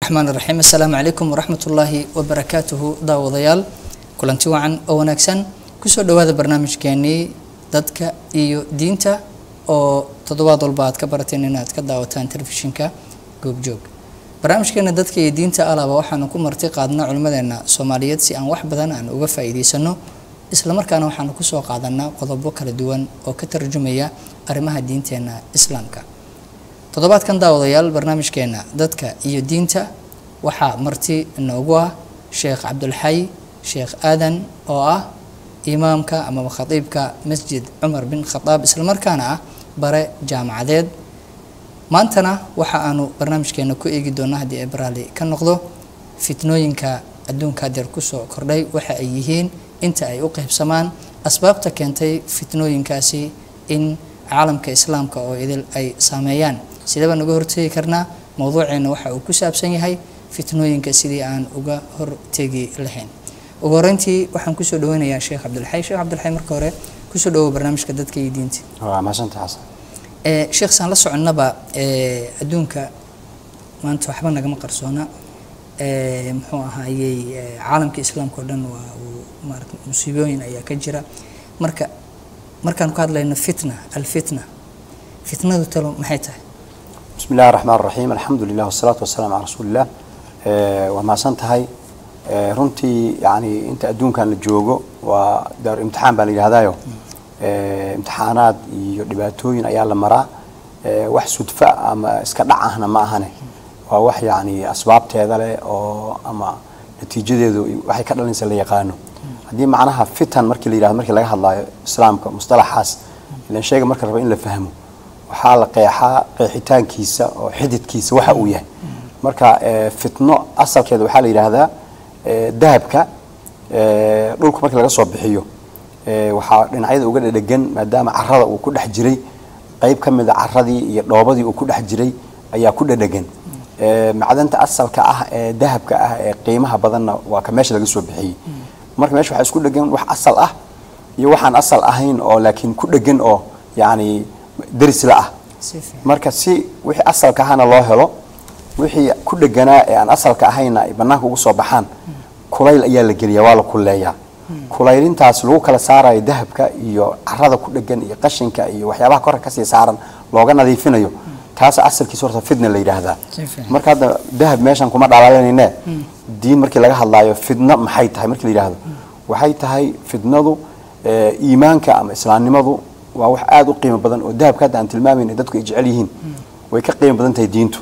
raxmaan raxiim assalaamu calaykum waraxmatullaahi wabarakaatuhu daawadayaal kulanti wacan oo wanaagsan kusoo dhawaada barnaamijkeenii dadka iyo diinta oo toddobaad walba aad ka barateen inaad ka daawataan telefishinka goobjoog barnaamijkeena dadka iyo diinta alaba waxaanu ku marti qaadnaa culimmadeena soomaaliyeed si aan wax badan aan uga faa'iidaysano islamarkaana waxaanu kusoo qaadanaa qodobo kala duwan oo ka tarjumaya arrimaha diinteena islaamka toddobaadkan daawadayaal barnaamijkeena dadka iyo diinta waxaa marti inoogu ah sheekh cabdulxay sheekh aadan oo ah imaamka amaba khatiibka masjid cumar bin khadaab islamarkaana ah bare jaamacadeed maantana waxa aanu barnaamijkeena ku eegi doonaa haddii ay baraali ka noqdo fitnooyinka adduunka hadeer kusoo kordhay waxa ay yihiin inta ay u qeybsamaan asbaabta keentay fitnooyinkaasi in caalamka islaamka oo idil ay saameeyaan sidee baan uga hortegi karnaa mowduuceena waxa uu ku saabsan yahay fitnooyinka sidii aan uga hortegi lahayn ugu horeyntii waxaan kusoo dhaweynayaa sheekh cabdilxay sheekh cabdilxay marka hore kusoo dhawow barnaamijka dadka iyo diinta waa mahadsantahay xasan ee sheekh saan la soconnaba ee adduunka maanta waxba nagama qarsoona ee muxuu ahaayey ee caalamka islaamka oo dhan waa uu maarata musiibooyin ayaa ka jira marka markaan ku hadlayno fitna alfitna fitnadu talo maxay tahay bismi illahi raxmaan raxiim alxamdu lilah wasalaatu wasalaamu calaa rasuuliillah waa mahadsan tahay runtii yani inta adduunkan la joogo waa daar imtixaan baa la yidhahdaayo imtixaanaad iyo dhibaatooyin ayaa la maraa wax sudfa ama iska dhac ahna ma ahane waa wax yani asbaabteeda leh oo ama natiijadeedu waxay ka dhalinaysa la yaqaano haddii macnaha fitan markii la yidhahdo markii laga hadlaayo islaamka mustalaxaas ilan sheega marka raba in la fahmo waxaa la qeexaa qeexitaankiisa oo xididkiisa waxa uu yahay marka fitno asalkeeda waxaa la yidhaahdaa dahabka dhulka markii laga soo bixiyo waxaa dhinacyada uga dhedhegan maadaama carada uu ku dhex jiray qeyb ka mida caradii iyo dhoobadii uu ku dhex jiray ayaa ku dhedhegan macdanta asalka ah ee dahabka ah ee qiimaha badanna waa ka meesha laga soo bixiyey marka meesha waxaa isku dhegan wax asal ah iyo waxaan asal ahayn oo laakiin ku dhegan oo yacni derisla ah marka si wixii asalka ahana loo helo wixii ku dheganaa ee aan asalka ahayna ay banaanka ugu soo baxaan kulayl ayaa la geliyaa waa la kulleeyaa kulaylintaas lagu kala saarayo dahabka iyo carada ku dhegan iyo qashinka iyo waxyaabaha korka kasii saaran looga nadiifinayo taas asalkiisa horta fidna la yidhaahdaa marka hadda dahab meeshan kuma dhalaalanayne diin markii laga hadlaayo fidno maxay tahay markii la yidhaahdo waxay tahay fidnadu iimaanka ama islaamnimadu waa wax aada u qiimo badan oo dahabka hadda aan tilmaamayna dadku ay jecel yihiin way ka qiimo badan tahay diintu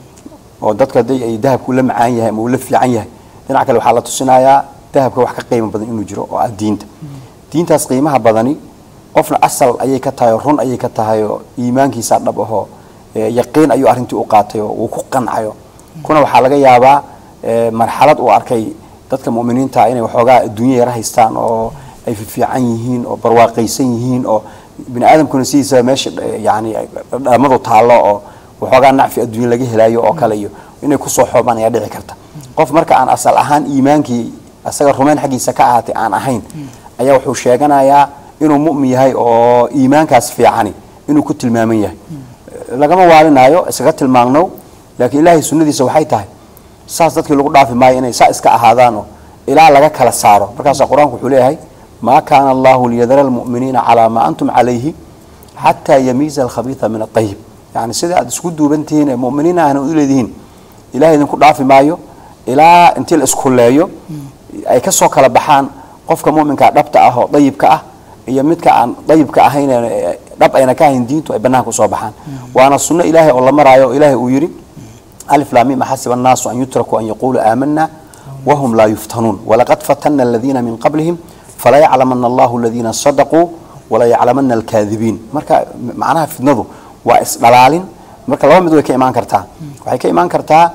oo dadku haddii ay dahabka ula macaan yahay ama ula fiican yahay dhinac kale waxaa la tusinayaa dahabka wax ka qiimo badan inuu jiro oo ah diinta diintaas qiimaha badani qofna asal ayay ka tahay oo run ayay ka tahay oo iimaankiisa dhab ahoo yaqiin ayuu arrintii u qaatay oo uu ku qancayo kuna waxaa laga yaabaa marxalad uu arkay dadka mu'miniinta inay waxoogaa adduunya yara haystaan oo ay fiican yihiin oo barwaaqaysan yihiin oo bini aadamkuna sidiisa meesha yani dhamadu taallo oo waxoogaa nacfi adduunya laga helayo oo kale iyo inay kusoo xoobaan ayaa dhici karta qof marka aan asal ahaan iimaankii asaga rumayn xaggiisa ka ahaatay aan ahayn ayaa wuxuu sheeganayaa inuu mu'min yahay oo iimaankaas fiicani inuu ku tilmaaman yahay lagama waalinaayo iskaga tilmaamno laakiin ilaahay sunnadiisa waxay tahay saas dadkii lagu dhaafi maayo inay saa iska ahaadaanoo ilaa laga kala saaro markaasaa qur-aanku wuxuu leeyahay maa kaana allahu liyadara almu'miniina calaa maa antum calayhi xataa yamiiza alkhabiida min aayib yani sida aad isku duubantihiin ee muminiin ahna u leedihiin ilahay idinku dhaafi maayo ilaa intii la iskuleeyo ay ka soo kala baxaan qofka muminkaa dhabta ah oo dayibka ah iyo midka aan dayibka ahayn dhab ayna ka ahayn diintu ay banaanka usoo baxaan waana sunno ilaahay oo la maraayo oo ilaahay uu yidhi alif laamim axasiba annaasu an yutrakuu an yaquuluu aamanaa wahum laa yuftanuun walaqad fatana aladiina min qablihim falaa yaclamana allahu aladiina sadaquu walaa yaclamana alkaadibiin marka macnaha fidnadu waa isdhalaalin marka laba mid way ka imaan kartaa waxay ka imaan kartaa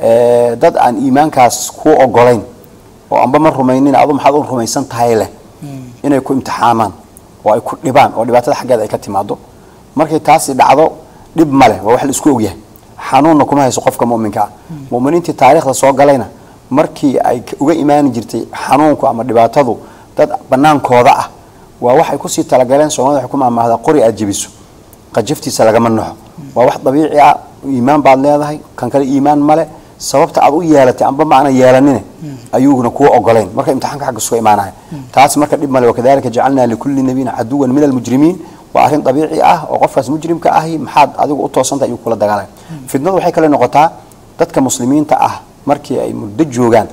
dad aan iimaankaas kuu ogolayn oo amba ma rumaynin adu maxaad u rumaysan tahay leh inay ku imtixaamaan oo ay ku dhibaan oo dhibaatada xaggeeda ay ka timaado markay taasi dhacdo dhib ma leh waa wax la isku ogyahay xanuunna kuma hayso qofka muminka ah muminiintii taariikhda soo galayna markii ay uga imaani jirtay xanuunku ama dhibaatadu dad banaankooda ah waa waxay kusii talagaleen soomaalida waxay ku maamaahdaa qori aad jebiso qajaftiisa lagama naxo waa wax dabiici ah iimaan baad leedahay kan kale iimaan male sababta aad u yeelatay amba ma aanan yeelanin ayuuguna kuwa ogolayn marka imtixaanka xagga suga imaanaya taas marka dhib male wakadalika jacalnaa likulli nabiyin caduwan min almujrimiin waa arrin dabiici ah oo qofkaas mujrimka ahi maxaad adigu u toosantahay ayuu kula dagaalaya fitnadu waxay kale noqotaa dadka muslimiinta ah markii ay muddo joogaan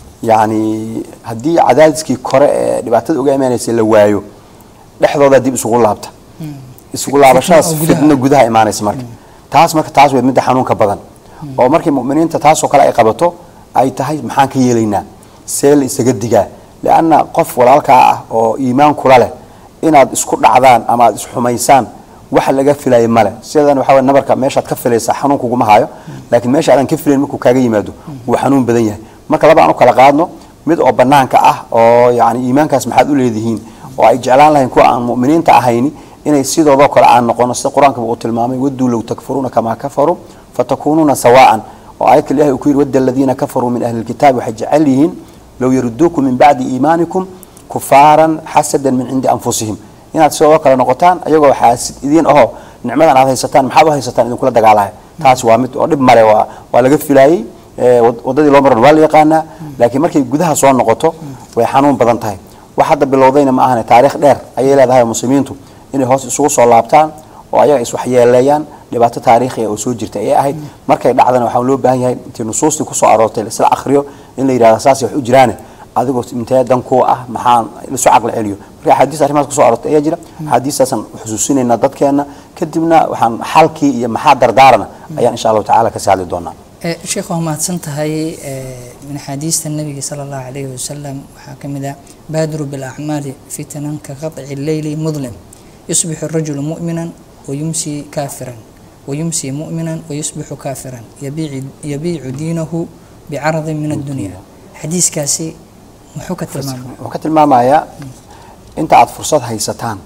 yacni haddii cadaadiskii kore ee dhibaatada uga imaanaysay la waayo dhexdooda dib isugu laabta isugu laabashadaas Fitno oo gudaha. fitno gudaha imaanaysa marka taas marka taas way midda xanuunka badan oo markii mu'miniinta taasoo kale ay qabato ay tahay maxaan ka yeelaynaa see la isaga digaa lianna qof walaalkaa ah oo iimaan kula leh inaad isku dhacdaan ama aad isxumaysaan waxa laga filaya male sidan waxa weye nabarka meeshaad ka filaysaa xanuun kuguma hayo laakiin meesha aadan ka filayn markuu kaaga yimaado wuu xanuun badan yahay marka laba aan u kala qaadno mid oo banaanka ah oo yani iimaankaas maxaad u leedihiin oo ay jeclaan lahayn kuwa aan mu'miniinta ahayni inay sidoodoo kale aan noqono sida qur-aanka uu tilmaamay waduu low takfuruuna kamaa kafaruu fatakuunuuna sawaan oo aayadka ilahi uu ku yidhi wadda aladiina kafaruu min ahli lkitaabi waxay jecel yihiin low yaruduukum min bacdi iimaanikum kufaaran xasadan min cindi anfusihim inaad sidoo kale noqotaan ayagoo xaasid idiin ahoo nicmadan aad haysataan maxaad u haysataan idinkula dagaalaya taas waa mid oo dhib male waa waa laga filaayey ee, wad- waddadii loo maran waa la yaqaanaa laakiin markay gudaha soo noqoto way xanuun badan tahay wax hadda bilowdayna ma ahane taariikh dheer ayay leedahay oo muslimiintu inay hoos isugu soo laabtaan oo ayaga iswaxyeeleeyaan dhibaato taariikhiya oo soo jirta ayay ahayd markay dhacdana waxaa loo baahan yahay intii nusuustii kusoo aroortay isla akhriyo in la yidhahdo saasay wax u jiraane adigoo intee dan kuwa ah maxaan lasu caqli celiyo marka axaadiis arrimahaas kusoo aroortay ayaa jira axaadiistaasaan xusuusinaynaa dadkeena kadibna waxaan xalkii iyo maxaa dardaarana ayaan insha allahu tacaala kasii hadli doonaa Eh, sheekh waa mahadsan tahay eh, min axaadiista nabiga sala allahu calayhi wasalam waxaa ka mid ah baadiru bilacmaali fitanan ka qaطci leyli mudlim yusbixu rajulu mu'minan wayumsi kaafiran wayumsi mu'minan wayusbixu kaafiran yabiici- yabiicu diinahu bicaradin min addunya xadiiskaasi muxuu ka tilmaamay wuxuu ka tilmaamayaa inta aad fursad haysataan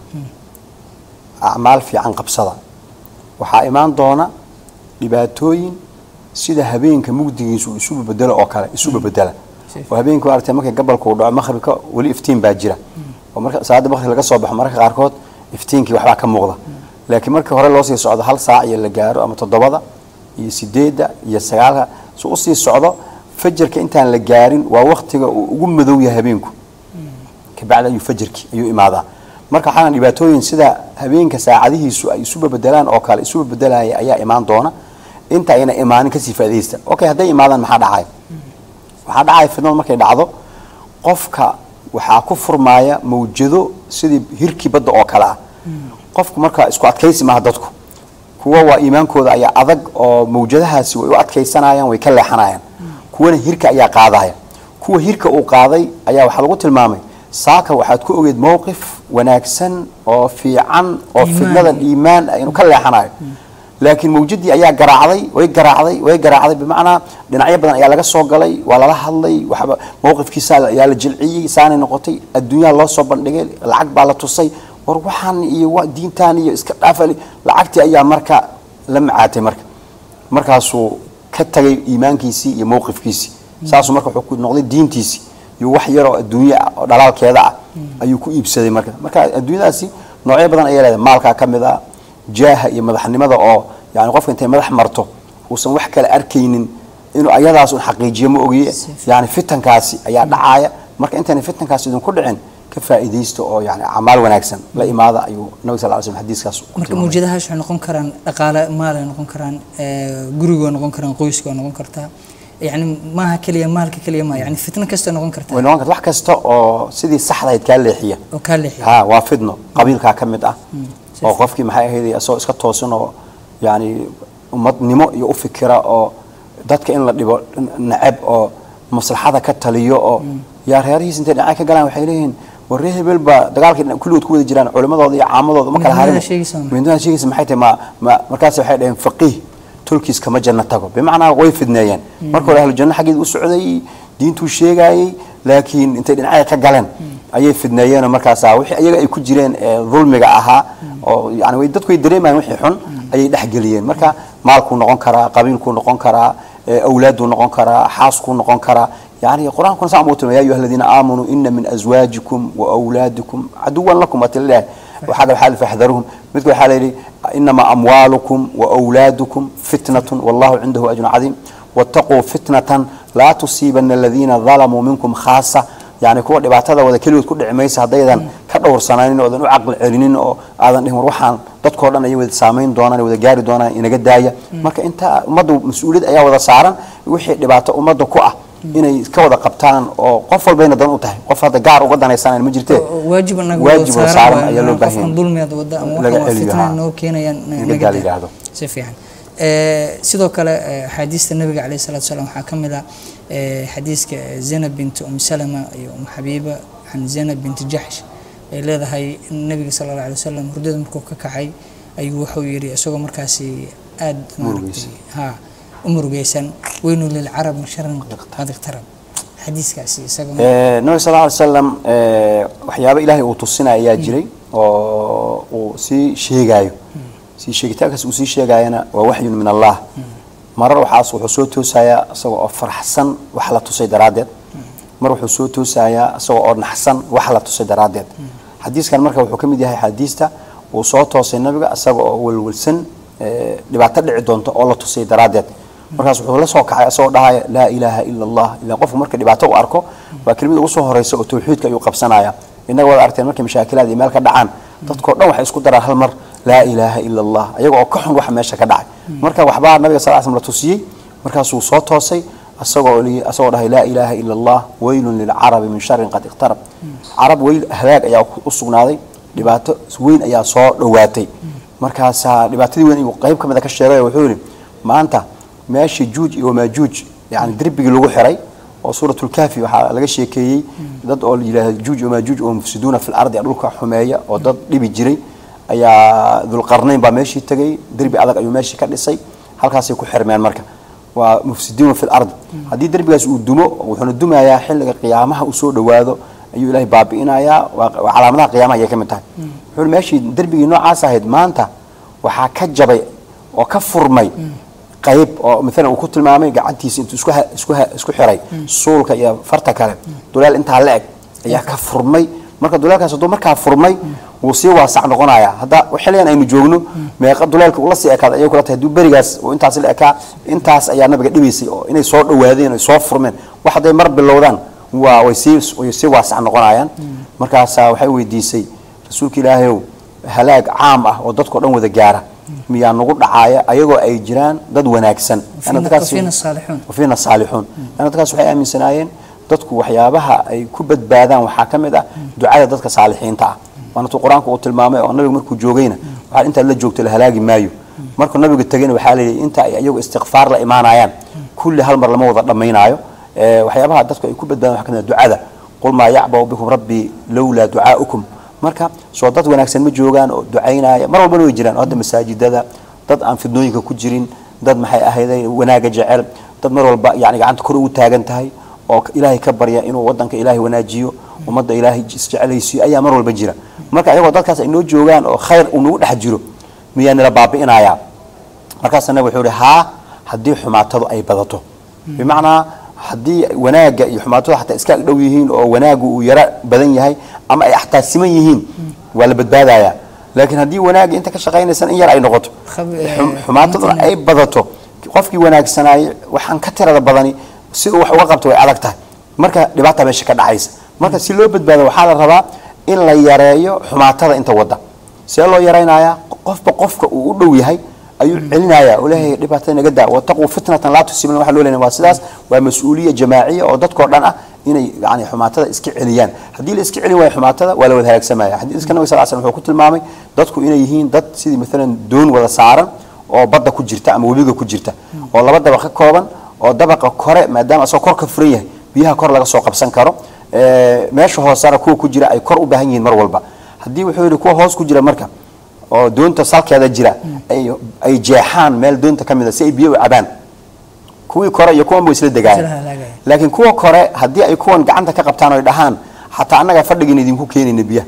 acmaal fiican qabsada waxaa imaan doona dhibaatooyin sida habeenka mugdigiisu isu bedelo oo kale isuba bedela oo habeenka aragtay markay gabalku dhaco maqhribka weli iftiin baa jira oo marka salaada maqhrib laga soo baxo mararka qaarkood iftiinkii waxbaa ka muuqda laakiin markii hore loo sii socdo hal saac iyo la gaaro ama toddobada iyo sideedda iyo sagaalka si usii socdo fajarka intaan la gaarin waa waktiga uu ugu madow yahay habeenku kabacdi ayuu fajarkii ayuu imaadaa marka waxaana dhibaatooyin sida habeenka saacadihiisu ay isuba bedelaan oo kale isuba bedelaya ayaa imaan doona inta ayna imaanin kasii faa'idaysta okay hadday imaadaan maxaa dhacaya waxaa dhacaya fidnadu markay dhacdo qofka waxaa ku furmaaya mawjado sidii hirkii badda oo kale ah qofku marka isku adkaysi maaha dadku kuwa waa iimaankooda ayaa adag oo mawjadahaasi way u adkaysanayaan way ka leexanayaan kuwana hirka ayaa qaadaya kuwa hirka uu qaaday ayaa waxaa lagu tilmaamay saaka waxaad ku ogeed mowqif wanaagsan oo fiican oo Iimaan. fidnadan iimaan ah inuu ka leexanayo laakiin mawjadii ayaa garaacday way garaacday way garaacday bimacnaa dhinacyo badan ayaa laga soo galay waa lala hadlay waxba mowqifkiisa ayaa la jilciyey saanay noqotay adduunyaha loo soo bandhigay lacag baa la tusay war waxaan iyo wa- diintaan iyo iska dhaafali lacagtii ayaa marka la macaatay marka markaasuu ka tagay iimaankiisii iyo mowqifkiisii saasuu marka wuxuu ku noqday diintiisii iyo wax yaroo adduunye ah oo dhalaalkeeda ah ayuu ku iibsaday marka marka adduunyadaasi noocyo badan ayay leedahay maalkaa ka mid ah jaaha iyo madaxnimada oo yani qofka intay madax marto uusan wax kale arkaynin inuu ayadaas un xaqiijiyo ma ogiye yani fitankaasi ayaa dhacaaya marka intayna fitankaasi idinku dhicin ka faa'iidaysta oo yani acmaal wanaagsan la imaada ayuu nabi sal ly slm xadiiskaas ku marka tilmaamay. mawjadahaas waxay noqon karaan dhaqaale maalay noqon karaan eh, gurigoo noqon karaan qoyskoo noqon kartaa yani maaha keliya maalka keliya ma yani fitno kastoo noqon way kartaa noqon karta wax kasta oo sidii saxdahayd kaa leexiya oo kaa leexiya ha waa fidno qabiilkaa ka mid ah si oo qofkii maxay ahayd isagoo iska toosan oo yani ummadnimo iyo u fikira oo dadka in la dhibo neceb oo maslaxada ka taliyo oo yaa reerihiis intay dhinacyo ka galaan waxay leeyihiin war reer hebel baa dagaalkii dhinac kulligood ku wada jiraan culimadooda iyo caamadooda ma kala Midnimada harin sheegaysa ma? midnimada sheegaysa maxay tahay ma ma markaas waxay dhaheen faqiih tolkiis kama janno tago bimacnaa way fidneeyeen marka hore ahlu janno xaggeeda u socday diintuu sheegaayey laakiin intay dhinacya ka galeen ayay fidneeyeenoo markaasaa wixii ayaga ay ku jireen ee dulmiga ahaa oo yani way dadku way dareemayaan wixii xun ayay dhexgeliyeen marka maalkuu noqon karaa qabiilkuu noqon karaa ee awlaaduu noqon karaa xaaskuu noqon karaa يعني القرآن كنا سامو تلو يا أيها الذين آمنوا إن من أزواجكم وأولادكم عدوا لكم أتلا وهذا الحال فاحذروهم مثل الحال إنما أموالكم وأولادكم فتنة والله عنده أجر عظيم wattaquu fitnatan laa tusiibana aladiina dalamuu minkum khaasa yani kuwa dhibaatada wada keligood ku dhici maysa haddaydan ka dhowrsanaanin oodan u caqli celinin oo aadan dhihin war waxaan dadkoo dhan ay wada saamayn doonaan wada gaari doonaan inaga daaya marka inta ummaddu mas-uuliyad ayaa wada saaran wixii dhibaato ummadda ku ah inay ka wada qabtaan oo qof walbayna dan u tahay qof hadda gaar uga danaysanaan ma jirtee waajib anaga waajib wada saaran ayaa loo baahan qofkan dulmiyaad wada ama laga waxaan waa celiyo, fitna haa. noo keenayaan in naga gaal daa. yidhaahdo si fiican Eh, sidoo kale eh, axaadiista nabiga caleyhi salaatu wasalaam waxaa ka mid ah eh, xadiiska eh, zainab binti um salama iyo um xabiiba can zainab binti jaxsh ay leedahay in nabiga sala alla alay wasalam hurdada markuu ka kacay ayuu wuxuu yidhi isagoo markaasi aada Murugaysan. ha u murugaysan weynu lilcarab min sharin qad iqtarab xadiiskaasi isagoo Eh, nabiga sal ly slam waxyaaba ilaahay uu tusinaya ayaa jiray oo uu sii sheegaayo sii sheegitaankaas uu sii sheegaayana waa waxyun min allah marar waxaas wuxuu soo toosayaa isagoo oo faraxsan wax la tusay daraaddeed mar wuxuu soo toosayaa isagoo oo naxsan wax la tusay daraaddeed xadiiskan marka wuxuu ka mid yahay xadiista uu soo toosay nabiga isaga oo welwelsan eh, dhibaato dhici doonto oo la tusay daraaddeed markaas wuxuu la soo kacay isagoo dhahaya laa ilaaha ila allah ilaa qofku marka dhibaato u arko waa kelimada ugu soo horeysa oo tawxiidka ayuu qabsanaya innaga waad aragteen markay mashaakilaad iyo meel ka dhacaan dadkoo dhan waxay isku daraan hal mar laa ilaaha ila allah ayaga oo ka xun waxa meesha ka dhacay marka waxbaa nabiga sal slam la tusiyey markaasuu soo toosay isagoo li- isagoo dhahay laa ilaaha ila allah weylun lilcarabi min sharin qad iqtarab carab weyl halaag ayaa u sugnaaday dhibaato weyn ayaa soo dhowaatay markaasaa dhibaatadii weyn ayuu qayb ka mid a ka sheegay oo wuxuu yidhi maanta meeshii juuj iyo maajuuj yani derbigii lagu xiray oo suuratulkaafi waxaa laga sheekeeyey dad oo yidhaahda juuj iyo maajuuj oo mufsiduuna fi lardi dhulka xumeeya oo dad dhibi jiray ayaa dulqarnayn baa meeshii tegay derbi adag ayuu meeshii ka dhisay halkaasay ku xirmeen marka waa mufsiduuna fi lardi haddii derbigaas uu dumo wuxuuna dumayaa xilliga qiyaamaha uu soo dhowaado ayuu ilaahay baabi'inayaa waa waa calaamadaha qiyaamaha ayay ka mid tahay wuxuu yidhi meeshii derbigii noocaas ahayd maanta waxaa ka jabay oo ka furmay qayb oo maalan uu ku tilmaamay gacantiisa intuu isku ha- isku ha- isku xiray suulka iyo farta kale duleel intaa la eg ayaa ka furmay marka duleelkaas hadduu markaa furmay wuu sii waasac noqonayaa hadda xilligan aynu joogno meeqa duleelka ula sii ekaada ayay kula tahay hadduu berigaas oo intaas la ekaa intaas ayaa nabiga dhibaysay oo inay soo dhowaadeen ay soo furmeen wax hadday mar bilowdaan waa way sii way sii waasac noqonayaan markaasaa waxay weydiisay rasuulka ilaahayow halaag caam ah oo dadkao dhan wada gaara miyaa nagu dhacaaya ayagoo ay jiraan dad wanaagsan Yaani dadkaasi- wafiina saalixuun wafiina saalixuun yani dadkaas waxay aaminsanaayeen dadku waxyaabaha ay ku badbaadaan waxaa ka mid ah ducada dadka saalixiinta ah waana tuu qur-aanku uu tilmaamay oo nabiga markuu joogayna waxaa intaad la joogto la halaagi maayo markuu nabiga tegayna waxaa layidhi inta ay iyagu istikfaar la imaanayaan kulli hal mar lama wada dhammaynaayo Eh, waxyaabaha dadku ay ku badbaadaan waxaa ka mid ah ducada qul maa yacbau bikum rabbii lowlaa ducaa'ukum marka soo dad wanaagsan ma joogaan oo ducaynaya mar walbana way jiraan oo hadda masaajidada dad aan fidnooyinka ku jirin dad maxay ahayday wanaaga jecel dad mar walba yani gacanta kor ugu taagan tahay oo ilaahay ka barya inuu wadanka ilaahay wanaajiyo ummadda ilaahay isjecelaysiiyo ayaa mar walba jira marka ayagoo dadkaas ay noo joogaan oo khayr uu nagu dhex jiro miyaa nila baabi'inayaa markaasa nabi wuxuu ihi haa haddii xumaatadu ay badato bimacnaa haddii wanaagga iyo xumaatadu xataa iska ag dhow yihiin oo wanaaggu uu yaro badan yahay ama ay xataa siman yihiin waa la badbaadayaa laakiin haddii wanaagga inta ka shaqaynaysan in yar ay noqoto Khab- eh, xum- xumaataduna ay badato qofkii wanaagsanaayey waxaan ka tirada badani si uu wax uga qabto way adag tahay marka dhibaata meesha ka dhacaysa marka si loo badbaado waxaa la rabaa in la yareeyo xumaatada inta wadda see loo yaraynayaa qofba qofka uu u dhow yahay ayuu celinaya oo leeyahay dhibaatada naga daa wataquu fitnatan laa tusiibna waxa loo leeyahay waa sidaas waa mas-uuliya jamaaciya oo dadkoo dhan ah inay yani xumaatada iska celiyaan haddii la iska celin waayo xumaatada waa la wada halaagsamaya xadiiska nabiga sal slam wuxuu ku tilmaamay dadku inay yihiin dad sidii maalan doon wada saaran oo badda ku jirta ama webiga ku jirta oo laba dabaq ka kooban oo dabaqa kore maadaama asagoo kor ka furan yahay biyaha kor laga soo qabsan karo Eh, meesha hoosana kuwa ku jira ay kor u baahan yihiin mar walba haddii wuxuu yidhi kuwa hoos ku jira marka oo doonta salkeeda jira ay ay jeexaan meel doonta ka mid a si ay biyo u cabaan kuwii kore iyo kuwan buu isla Isla degaayeen halaagaya. laakiin kuwa kore haddii ay kuwan gacanta ka qabtaan oy dhahaan xataa annaga fadhigiina idinku keenayna biyaha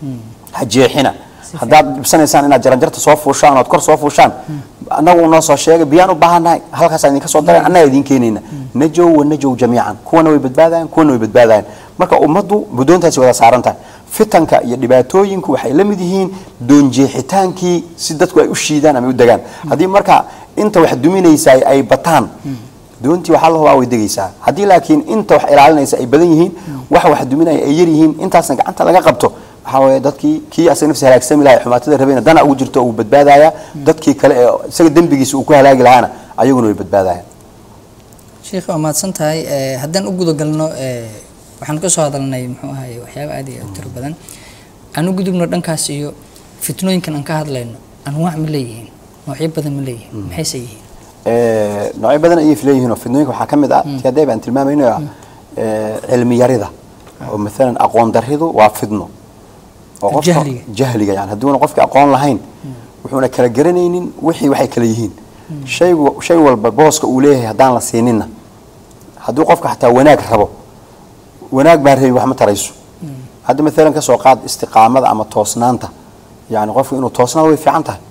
ha jeexina haddaad dhibsanaysaan inaad jaranjarta soo fuushaan ood kor soo fuushaan annagu noo soo sheegay biyaan u baahannahay halkaasaan idinka soo daray annaga idiin keenayna najow wa najow jamiican kuwana way badbaadayaan kuwana way badbaadayaan marka ummaddu budoontaasi wada saaran tahay fitanka iyo dhibaatooyinku waxay la mid yihiin doonjeexitaankii si dadku ay u shiidaan ama u degaan haddii marka inta wax duminaysa ay bataan doontii waxaa la hubaa way degaysaa haddii laakiin inta wax ilaalinaysa ay badan yihiin wax wax duminaya ay yar yihiin intaasna gacanta laga qabto waxaa weeye dadkii kii asaga nafsi halaagsami lahaa ee xumaatada rabayna dana ugu jirto uu badbaadaya dadkii kale ee isaga dembigiisa uu ku halaagi lahaana ayaguna way badbaadayaan sheekh waa mahadsan tahay Eh, haddaan u gudagalno eh, waxaan ka soo hadalnay muxuu ahaye waxyaaba aad iyo aad u tiro badan aan u gudubno dhankaas iyo fitnooyinkan aan ka hadlayno anwaac ma leeyihiin noocyo badan ma leeyihiin maxayse yihiin Eh, noocyo badan ayay leeyihiin oo fidnooyinka waxaa ka mid ah ti haddee baan tilmaamayno ah eh, cilmi yarida oo maalan aqoon daridu waa fidno oo qofka Jahliga. jahliga yani hadduuna qofka aqoon lahayn wuxuuna kala garanaynin wixii waxay kala yihiin shaygu shay walba booska uu leeyahay haddaan la siininna hadduu qofka xataa wanaag rabo wanaag baan rabin wax ma tarayso hadda maalan ka soo qaad istiqaamada ama toosnaanta yani qofku inuu toosnaado way fiican tahay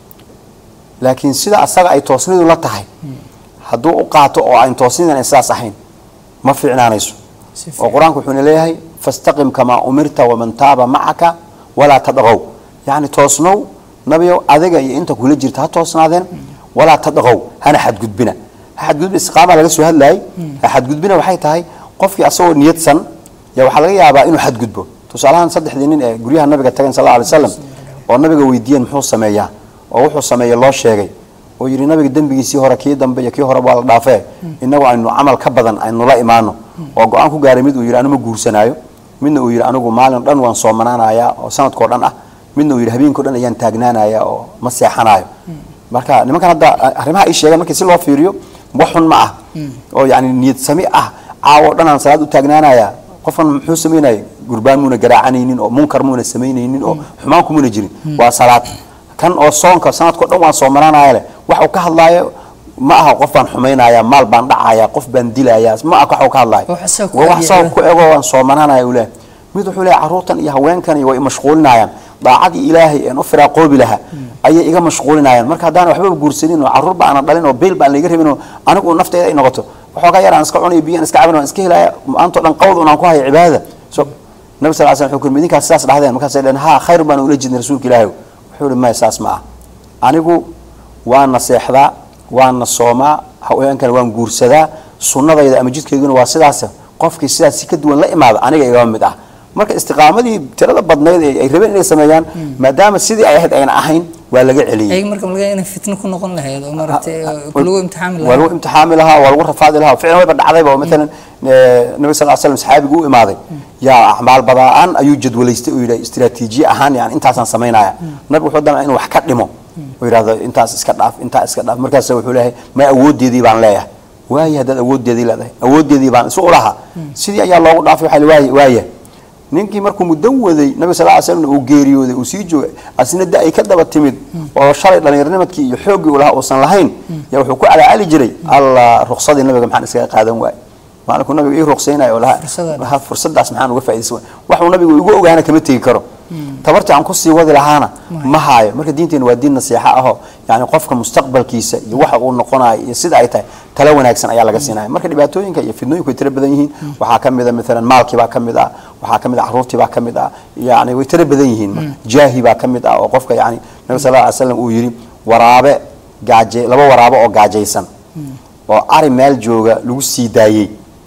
laakiin sida asaga ay toosnidu la tahay hadduu u qaato oo aan toosnidan ay sidaas ahayn ma fiicnaanayso Si oo qur-aanku wuxuuna leeyahay fastaqim kamaa umirta waman taaba macaka walaa tadqow yacni toosnow nabiyow adiga iyo inta kula jirta ha toosnaadeen walaa tadqow hana xadgudbina ha xadgudbina istiqaama laga soo hadlayay ha xadgudbina waxay tahay qofkii asagoo niyadsan yaa waxaa laga yaabaa inuu xadgudbo tusaalahaan saddexdii nin ee guryaha nabiga tageen sal alla alay wasalam oo nabiga weydiiyeen muxuu sameeyaa oo wuxuu sameeye loo sheegay oo yidhi nabiga dembigiisii hore kii dambe iyo kii hore waa la dhaafee inagu aynu camal ka badan aynu la imaano oo go-aan ku gaaray mid uu yidhi anuma guursanaayo midna uu yidhi anigu maalin dhan waan soomanaanayaa oo sanadkao dhan ah midna uu yidhi habeenkao dhan ayaan taagnaanaya oo ma seexanaayo marka nimankan hadda arrimaha ay sheegaan markii si loo fiiriyo wax xun ma ah oo yani niyad sami ah caawo dhan aan salaad u taagnaanaya qofkan muxuu samaynaya gurbaan muuna garaacanaynin oo munkar muuna samaynaynin oo xumaan kumuna jirin waa salaad kan oo soonka sanadkao dhan waan soomanaanaya leh waxa uu ka hadlaayo ma aha qof baan xumaynaya maal baan dhacaya qof baan dilaya ma aha waxa uu ka hadlaayo Wax asaga ku waa wax adeecaya. asaga ku ego waan soomanaanaya uu leeyahay mid wuxuu leeyahay carruurtan iyo haweenkan iyo way mashquulinayaan daacadii ilaahay een u firaaqoobi lahaa ayay iga mashquulinayaan marka haddaan waxbaba guursanin oo carruur ba aanan dhalin oo beel baan layga rabin oo anigu nafteyda ay noqoto waxoogaa yar aan iska cunay biyaan iska cabin waan iska helaya maantoo dhan qawd un aan ku haya cibaadada so nabi sal slam wuxuu ku yidhi idinkaas sidaas dhahdeen markaasay dhaheen ha khayr baan ula jeednay rasuulka ilaahay wuxuu yihi maya saas ma ah anigu waana seexdaa waana soomaa haweenkana waan guursadaa sunnadayda ama jidkayguna waa sidaas qofkii sidaas si ka duwan la imaada aniga igaba mid ah marka istiqaamadii tirada badnayd ee ay rabeen inay sameeyaan maadaama sidii ay ahayd ayna ahayn waa laga celiyey ayaga marka malaga inay fitno ku noqon lahayd oo maaragtay oo lagu imtixaami waa lagu lahaa imtixaami lahaa waa lagu rafaadi lahaa ficlan wayba dhacdayba oo maalan eh, nabi sal slam saxaabigu u imaaday yaa acmaal badaan ayuu jadwalaystay oo yidhi istiraatiijiye ahaan yani intaasaan samaynaya nabigu wuxuu damca inuu wax ka dhimo oo yidhahdo intaas iska dhaaf intaa iska dhaaf markaas wuxuu leeyahay may awoodeedii baan leeyahay waaye haddaad awoodeedii leedahay awoodeedii baan isu ulahaa sidii ayaa loogu dhaafay waxaa waaye waaye ninkii markuu muddo waday nabi sal slam uu geeriyooday uu sii joogay asna da ay ka daba timid oo shalay dhallinyarnimadkii iyo xooggii uu lahaa uusan lahayn yaa wuxuu ku calaacali jiray alla ruqsadii nabiga maxaan iskaga qaadan waaye maalinkuu nabiga ii ruqsaynayo oo lahaa Fursadda. lahaa fursadaas maxaan uga faaidaysan waay waxuu nabigu igu ogaana kama tegi karo tabartii aan kusii wadi lahaana ma haayo marka diinteena waa diin nasiixa ahoo yani qofka mustaqbalkiisa iyo waxa uu noqonayo iyo sida ay tahay tala wanaagsan ayaa laga siinaya marka dhibaatooyinka iyo fidnooyinku way tiro badan yihiin waxaa ka mid a maalan maalkii baa ka mid ah waxaa ka mid ah carruurtii baa ka mid ah yani way tiro badan yihiin marka jaahi baa ka mid ah oo qofka yani nabi sal lla alay slam uu yidhi waraabe gaaje laba waraabo oo gaajaysan oo ari meel jooga lagu sii daayey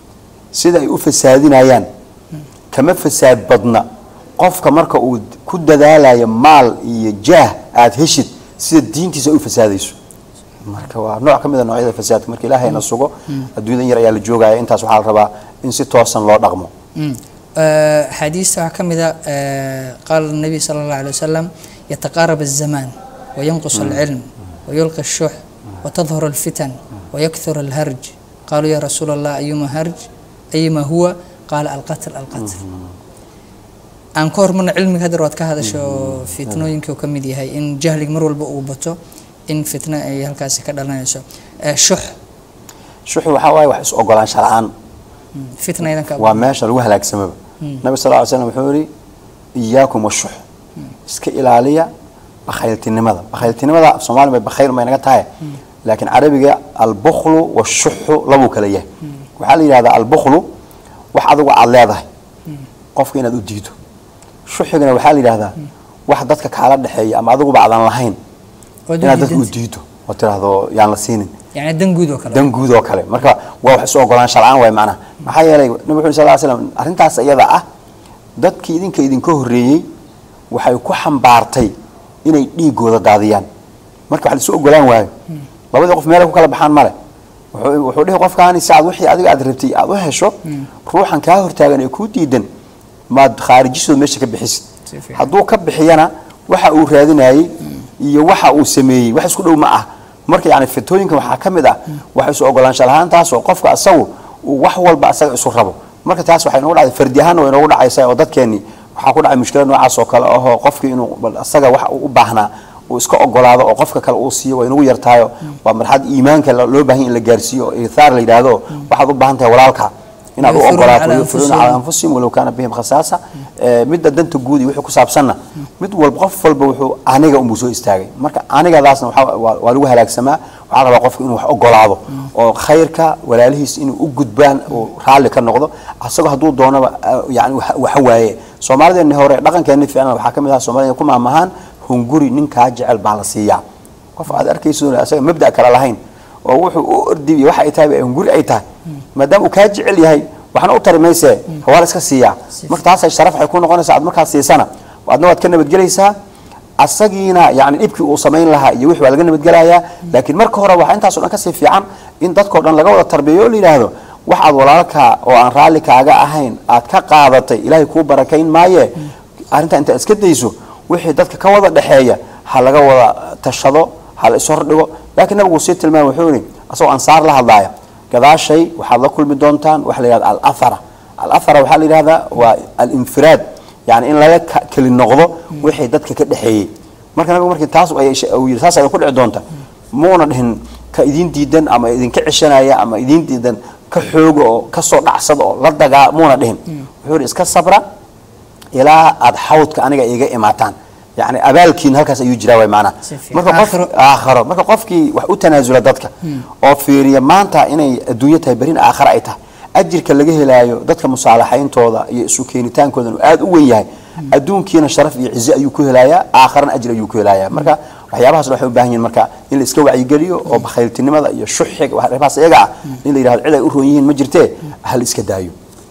sida ay u fasaadinayaan kama fasaad badna qofka marka uu ku dadaalayo maal iyo jaah aad heshid sida diintiisa ay u fasaadayso marka waa nooc ka mid a noocyada fasaadka marka ilaahayna sugo adduunyadan yar ayaa la joogaya intaas waxaa la rabaa in si toosan loo dhaqmo xadiista waxaa ka mid a qaala الnabiy salى اllah alيه wasalam yataqaarab الzamaan wayanqus اlcilm wayulqi الshux watadhur اlfitan wayakhur اlharj qaluu ya rasuul allah ayuma harj ayuma huwa qaala alqatl alqatl aan ka hormarna cilmiga hadeer waad ka hadasho fitnooyinkii uu ka mid yahay in jahliga mar walba uu bato in fitno ay halkaasi ka dhalanayso shux shuxi waxaa waaye wax is ogolaansha la-aan fitna idanka waa meesha lagu halaagsamaba nabi sal ly slam wuxuu yihi iyaakum washux iska ilaaliya bakhayltinimada bakhayltinimada af soomaali bay bakhayl may naga tahay laakiin carabiga albuklu washuxu labuu kala yahay waxaa la yidhahdaa albuklu wax adigu aada leedahay qofka inaad u diido shuxigana waxaa la yidhahdaa wax dadka kaala dhexeeya ama adiguba aadan lahayn inaad dadka u diido oo tiraahdo yaan la siinin yani dan guud oo kale dan guud oo kale marka waa wax isu ogolaansha la-aan waay macnaha maxaa yeelay nabi wuxu sal slam arrintaas iyada ah dadkii idinka idinka horreeyey waxay ku xambaartay inay dhiigooda daadiyaan marka wax la isu ogolaan waayo labadii qof meelay ku kala baxaan male wuxuu wuxuu dhihi qofkaani si aad wixii adiga aad rabtay aad u hesho ruuxan kaa hortaagan ee kuu diidan maad khaarijisooda meesha ka bixisid Si fiican. hadduu ka bixiyana waxa uu raadinayey iyo waxa uu sameeyey wax isku dhow ma ah marka yani fitooyinkan waxaa ka mid ah wax isu ogolaansha lahaan taasoo qofka asagu uu wax walba asaga isu rabo marka taas waxay noogu dhacday fardi ahaanna way noogu dhacaysaa oo dadkeenni waxaa ku dhacay mushkilad noocaas oo kale ahoo qofkii inuu bal asaga wax uu u baahnaa uu iska ogolaado oo qofka kale uu siiyo way nagu yartahayo waa marxad iimaanka lo- loo baahan in la gaarsiiyo oo ithaar la yidhaahdo waxaad u baahan tahay walaalka inaad u Yu'thiruuna ogolaato calaa yu'thiruuna anfusihim. calaa anfusihim walow kaana bihim khasaasa Ee, midda danta guud iyo wixii ku saabsanna mid walba qof walba wuxuu aniga unbuu soo istaagay marka anigadaasna waxaa- waa waa lagu halaagsamaa waxaa la rabaa qofka inuu wax ogolaado oo khayrka walaalihiis inuu u gudbaan uu raalli ka noqdo asagoo hadduu doonaba ah, yani wax- waxa waaye soomaalideenni hore dhaqankeenni fiicna waxaa ka mid ah soomaalida ku maamahaan hunguri ninkaa jecel baa la siiyaa qof aad arkayso asaga mabda kale lahayn oo wuxuu u ordibiy waxa ay tahay hunguri ay tahay maadaama uu kaa jecel yahay waxna u tari mayse waa la iska siiyaa marka taasay sharaf waxay ku noqonaysaa aad markaad siisana adna waad ka nabadgelaysaa asagiina yani dhibkii uu samayn lahaa iyo wixii waa laga nabadgelayaa laakiin marka hore waxaa intaasoo dhan kasii fiican in dadkao dhan laga wada tarbiyayo oo la yidhaahdo waxaad walaalka oo aan raalli kaaga ahayn aad ka qaadatay ilaahay kuu barakayn maaye arrintaa intaad iska dayso wixii dadka ka wada dhexeeya ha laga wada tashado ha la ishordhigo laakiin nabigu sii tilmaamay wuxuu yihi asagoo ansaar la hadlaaya gadaashay waxaad la kulmi doontaan waxa la yidhahda alathara alathara waxaa la yidhahdaa waa alinfiraad yani in laga ka- keli noqdo wixii dadka ka dhexeeyey marka nabigu markii taas ay uu yidhi saas ayay ku dhici doonta muuna dhihin ka idin diidan ama idinka ceshanaya ama idin diidan ka xooga oo ka soo dhacsada oo la dagaa muuna dhihin wuxuu yidhi iska sabra ilaa aad xawdka aniga iga imaataan yani abaalkiin halkaas ayuu jiraa way maanaa Si fiican. marka qof Aakhiro. aakhiro marka qofkii wax u tanaasula dadka oo fiiriya maanta inay adduunyo tahay berina aakhira ay tahay ajirka laga helaayo dadka musaalaxayntooda iyo isu keenitaankoodan uu aad u weyn yahay adduunkiina sharaf iyo cize ayuu ku helayaa aakhirana ajir ayuu ku helayaa marka waxyaabahaas waxay u baahan yihiin marka in la iska wacyigeliyo oo bakhayltinimada iyo shuxiga waxyaabahaas iyaga ah in la yidhahdo cid ay u roon yihiin ma jirtee ha la iska daayo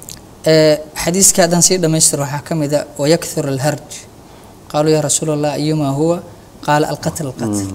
Ee, xadiiska haddaan sii dhamaystiro waxaa ka mid a wayakthur alharj qaaluu yaa rasuul allah ayumaa huwa qaala alqatl alqatl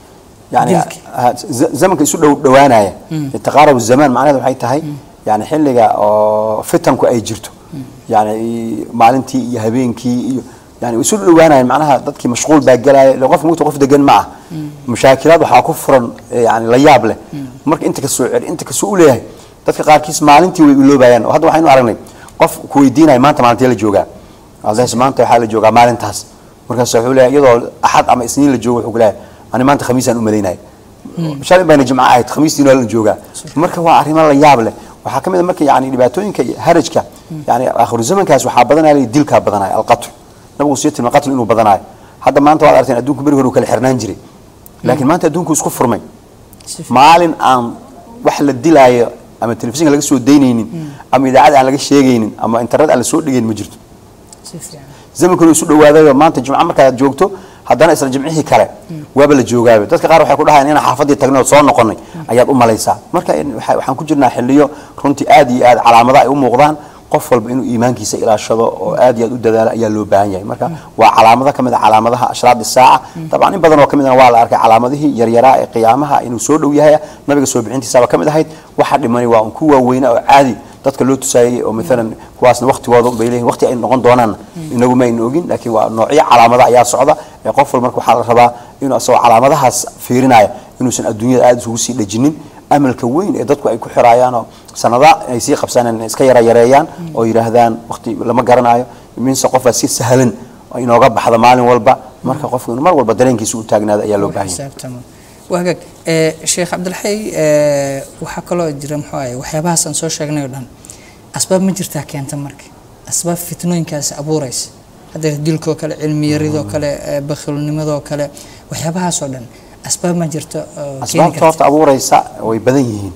يعني dilka. ها- ز- زمنka isu dhow dhowaanaya taqaarub الزمان macnaheedu waxay tahay yani xilliga oo fitanku ay jirto yani maalintii iyo habeenkii iyo yani isu dhowaanayaan macnaha dadkii mashquul baa gelaya ila qof mugta qof degan ma ah mushaakilaad waxaa ku furan eh, yani la yaab leh marka inta ka soo celi inta ka soo u leeyahay dadka qaarkiis maalintii way iloobayaan oo hadda waxaynu aragnay qof ku weydiinaya maanta maalintii la joogaa adaas maanta waxaa la joogaa maalintaas markaas wuxuu leeyahay iyadoo axad ama isniin la joogo wuxuu ku leeyahay ani maanta khamiisaan u malaynaya shalay bayna jimco ahayd khamiistiin waa la joogaa marka waa arrimo la yaab leh waxaa ka mid a marka yani dhibaatooyinka iyo harajka yani aakhiru zamankaas waxaa badanaya dilkaa badanaya alqatl nabigu sii tilmaamay qatl inuu badanayo hadda maanta waad aragteen adduunku beri hore uu kala xirnaan jiray laakiin maanta adduunku isku furmay Si fiican. maalin aan wax la dilaayo ama telefishinka laga soo daynaynin ama idaacad aan laga sheegaynin ama internet aan la soo dhigaynin ma jirto si fiican zamankuna isu dhawaadayo maanta jimco markaad joogto haddana isla jimcihii kale waaba la joogaaba dadka qaar waxay ku dhahayaan inaan xaafadii tagnay oo soo noqonay ayaad u malaysaa marka in- waxa- waxaan ku jirnaa xiliyo runtii aad iyo aad calaamada ay u muuqdaan qof walba inuu iimaankiisa ilaashado oo aad iyo aad u dadaalo ayaa loo baahan yahay marka waa calaamado ka mid a calaamadaha ashraad saaca dabcan in badan oo ka midna waa la arkay calaamadihii yaryaraa ee qiyaamaha inuu soo dhow yahay nabiga soo bixintiisaba ka mid ahayd waxa dhimani waa un ku waaweyna oo caadi dadka loo tusaayay oo maalan kuwaasna waqtigooda bay leeyihin waqti ay noqon doonaan inagu ma aynu ogin laakiin waa noocyo calaamada ayaa socda ee qof walba marka waxaa la rabaa inuu asagoo calaamadahaas fiirinaya inuusan adduunyada aada isugu sii dhajinin amalka weyn ee dadku ay ku xiraayaan oo sanada ay sii qabsaneen inay iska yara yareeyaan oo yidhaahdaan waqti lama garanayo minse qofaa si sahlan oo inooga baxda maalin walba marka qofku inuu mar walba dareenkiisa u taagnaado ayaa loo baahan yahay xisaabtamo waa hagaag ee sheekh cabdilxay ee waxaa kaloo jira muxuu ahay waxyaabahaas aan soo sheegnay oo dhan asbaab ma jirtaa keenta marka asbaab fitnooyinkaasi abuuraysa hadda dilkoo kale cilmi yaridoo kale ee bakhilnimadoo kale waxyaabahaasoo dhan asbaab ma jirto oo keeni asbaabta karta horta abuuraysa way badan yihiin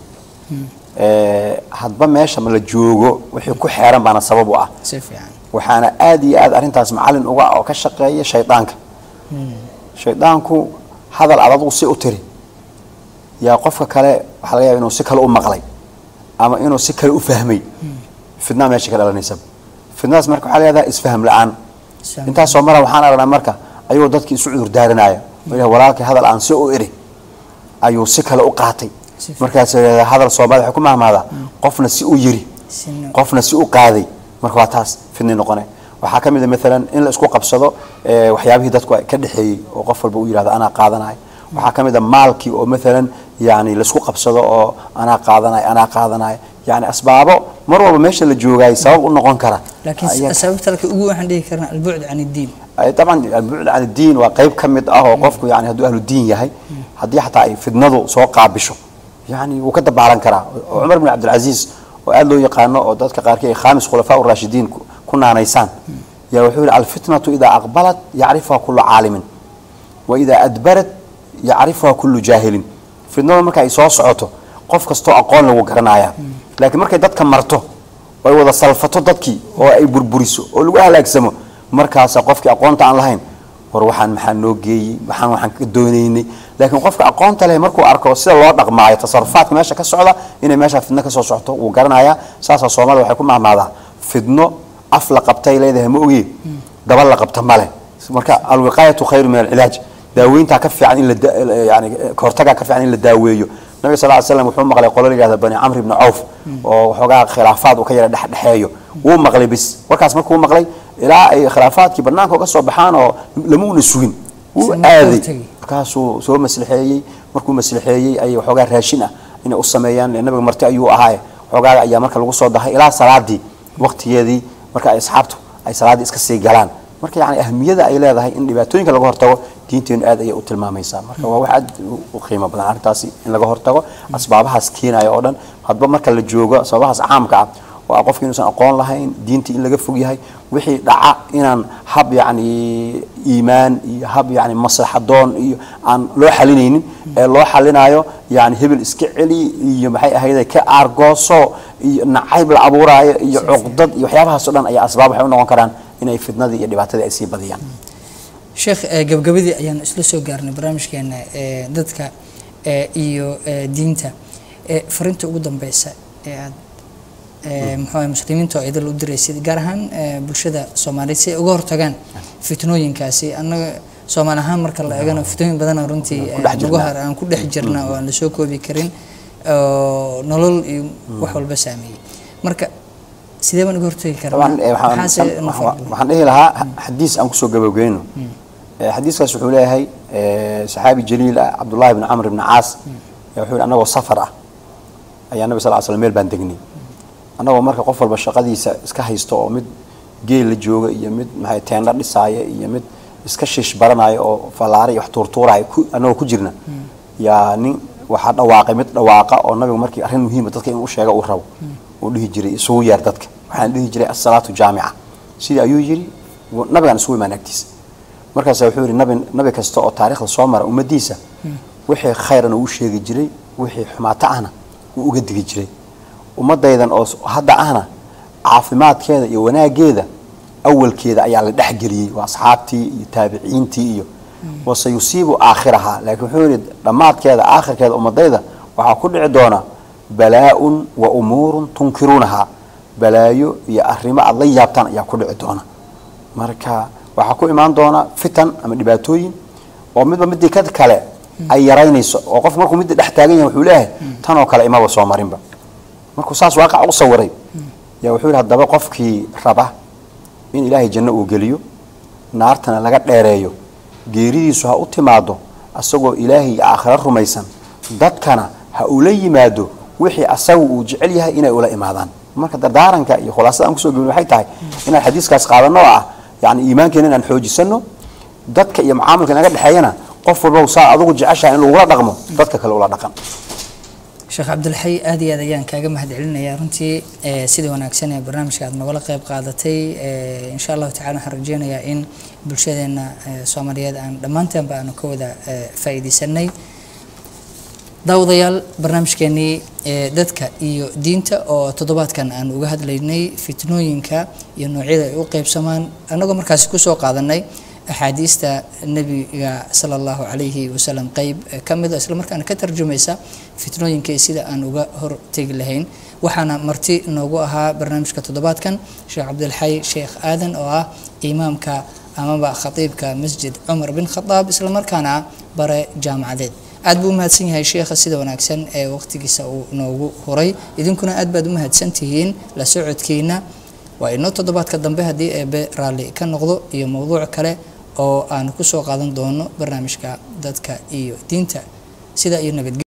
Ee, hadba meesha ma la joogo wixii ku xeeran baana sabab u ah si fiican waxaana aad iyo aad arrintaas macalin uga ah oo ka shaqeeya shaydaanka shaydaanku hadal aad adigu si u tiri yaa qofka kale waxaa laga yaaba inuu si kale u maqlay ama inuu si kale u fahmay fidnaa meesha ka dhalanaysa fidnadaas marka waxaa leedahay isfaham la-aan Isfaham intaasoo mara waxaan aragnaa marka ayuu dadkii isu cudur daaranaya oo ilahay walaalkii hadal aan si u iri ayuu si kale u qaatay Si fiican. markaas eh, hadal soomaali waxay ku mahmaadaa qofna si u yiri Sina- qofna si u qaaday marka waa taas fidni noqone waxaa ka mid a maalan in la isku qabsado eh, waxyaabihii dadku ay ka dhexeeyey oo qof walba u yidhahdo anaa qaadanayo waxaa ka mid a maalkii oo maalan yani laisku qabsado oo anaa qaadanayo anaa qaadanayo yani asbaabo mar walba meesha la joogay sabab u noqon kara laakiin Ayaa- sababta halka ugu waxaan dhihi karnaa albucd can iddiin ay طبعا البعد عن الدين waa qayb ka mid ah oo qofku yani hadduu ahlu diin yahay haddii xataa ay fidnadu soo qaabisho yani wuu ka dabaalan karaa oo cumar bin cabdilcaziiz oo aad loo yaqaano oo dadka qaarkii ay khaamis khulafaa urashidiin ku- ku naanaysaan yaa wuxuu yihi alfitnatu idaa aqbalat yacrifuha kulu caalimin wa idaa adbarat yacrifuha kulu jaahilin fidnadu marka ay soo socoto qof kastoo aqoon lagu garanaya laakiin markay dadka marto oo ay wada salfato dadkii oo ay burburiso oo lagu halaagsamo markaasa qofkii aqoonta aan lahayn war waxaan maxaa noo geeyey waxaan waxaan ka doonaynay laakiin qofka aqoonta leh markuu arko sida loo dhaqmaayo tasarufaadka meesha ka socda inay meesha fidno kasoo socoto wuu garanayaa saasaa soomaalida waxay ku mahmaadaa fidno af la qabtay leedahay ma ogi daba la qabta male marka alwiqaayatu khayru min alcilaaj daaweyntaa ka fiican in la da- yani kahortagaa ka fiican in la daaweeyo nabiga sal ly slam wuxuu maqlay qolo la yihahda bani camr ibni cawf oo waxoogaa khilaafaad uu ka yara dhexdhexeeyo wuu maqlay bis warkaas markuu maqlay ilaa ay khilaafaadkii banaanka uga soo baxaan oo lamuuna sugin wuu Isna aaday hortagi. markaasuu soo maslixeeyey markuu maslixeeyey ayay waxoogaa raashin ah inay u sameeyaan ee nabiga marti ayuu ahaaye waxoogaa ayaa marka lagu soo dahay ilaa salaadii waqtigeedii marka ay asxaabtu ay salaaddii iska sii galaan marka yani ahmiyada ay leedahay in dhibaatooyinka laga hortago diinteenu aad ayay u tilmaamaysaa marka waa wax aad u- u qiimo badan arrintaasi in laga hortago asbaabahaas keenaya oo dhan hadba marka la joogo asbaabahaas caamka ah oo ah qofki inuusan aqoon lahayn diintii in laga fog yahay wixii dhaca inaan hab yacni iimaan iyo hab yacni maslaxadoon iyo aan loo xalinaynin ee loo xalinayo yani hebel iska celi iyo maxay ahayde ka aargooso iyo nacayb la abuuraayo iyo cuqdad iyo waxyaabahaas oo dhan ayaa asbaab waxay u noqon karaan inay fitnadii iyo dhibaatadii ay sii badiyaan sheekh eh, gabagabadii ayaan isla soo gaarnay barnaamijkeena eh, dadka eh, iyo eh, diinta Eh, fariinta ugu dambeysa ee aad eh, muxuu ahay muslimiinta oo idil u diraysid gaar ahaan eh, bulshada soomaaliyeed si ay uga hortagaan fitnooyinkaasi annaga soomaali ahaan marka la eegana fitnooyin badanoo runtii Ku dhex eh, jirnaa. nagu har aan ku dhex jirna oo aan la soo koobi karin oo nolol iyo wax walba saameeyey marka sidee baan uga hortagi طبعا karnaa eh, waxaan- maxaase waxaan noo fadlan? waxaan dhihi lahaa xadiis aan kusoo gabageyno Eh, xadiiskaas wuxuu leeyahay eh, saxaabi jaliil ah cabdullahi bn camr bn caas ayaa wuxuu yihi anagoo safar ah ayaa nabi sal l slam meel baan degnay annagoo marka qof walba shaqadiisa iska haysto oo mid geel la jooga iyo mid maxay teendho dhisaaya iyo mid iska shish baranaya oo fallaare iyo wax tuurtuuraya ku- annagoo ku jirna yaa nin waxaa dhawaaqay mid dhawaaqa oo nabigu markii arrin muhiima dadka inuu u sheega uu rabo uu dhihi jiray isugu yeer dadka waxaan dhihi jiray asalaatu jaamica sidii ayuu yidhi wuu- nabigaan isugu imaan agtiisa markaasa wuxuu yidhi nabi nabi kasta oo taariikhda soo mara ummadiisa wixii khayrana uu sheegi jiray wixii xumaato ahna wuu uga digi jiray ummadaydan oo s- hadda ahna caafimaadkeeda iyo wanaageeda awalkeeda ayaa la dhexgeliyey waa asxaabtii iyo taabiciintii iyo wase yusiibu aakhiraha laakiin wuxuu yidhi dhammaadkeeda aakhirkeeda ummadayda waxaa ku dhici doona balaa-un wa umuurun tunkiruunaha balaayo iyo arrimo aada la yaabtaan ayaa ku dhici doona marka waxaa ku imaan doona fitan ama dhibaatooyin oo midba midii ka kale ay yaraynayso oo qof markuu midda dhex taagan yahay wuxuu leeyahay tan oo kale imaba soo marinba markuu saas waaqac u sawiray yaa wuxuu yidhi haddaba qofkii raba in ilaahay janno uu geliyo naartana laga dheereeyo geeridiisu ha u timaado asagoo ilaahay iyo aakhiro rumaysan dadkana ha ula yimaado wixii asagu uu jecel yahay inay ula imaadaan marka dardaaranka iyo khulaasada aan kusoo gebin waxay tahay inaan xadiiskaas qaadano oo ah yani iimaankeena inaan xoojisano dadka iyo mucaamilka inaga dhexeeyana qof walba saa adugu jeceshaha in lagula dhaqmo dadka kale ula dhaqan sheekh cabdilxay aad iyo aad ayaan kaaga mahadcelinayaa runtii eh, sida wanaagsan ee barnaamijka aad nogala qayb qaadatay eh, insha allahu tacala waxaan rajeynayaa in bulshadeena eh, soomaaliyeed aan dhammaanteenba aanu ka wada eh, faa'iidaysanay daawadayaal barnaamijkeenii ee dadka iyo diinta oo toddobaadkan aan uga hadlaynay fitnooyinka iyo noocyada ay u qeybsamaan annagoo markaasi kusoo qaadanay axaadiista nebiga sala allahu calayhi wasalam qeyb ka mid a islamarkaana ka tarjumaysa fitnooyinkii sida aan uga hortegi lahayn waxaana marti noogu ahaa barnaamijka toddobaadkan sheekh cabdilxay sheekh aadan oo ah imaamka amaba khatiibka masjid cumar bin khadaab islamarkaana bare jaamacadeed aad buu umahadsan yahay sheekha sida wanaagsan ee waqtigiisa uu noogu huray idinkuna aad baad umahadsan tihiin la socodkiina waa inoo toddobaadka dambe haddii eebe raalli ka noqdo iyo mowduuc kale oo aan kusoo qaadan doono barnaamijka dadka iyo diinta sida iyo nabadge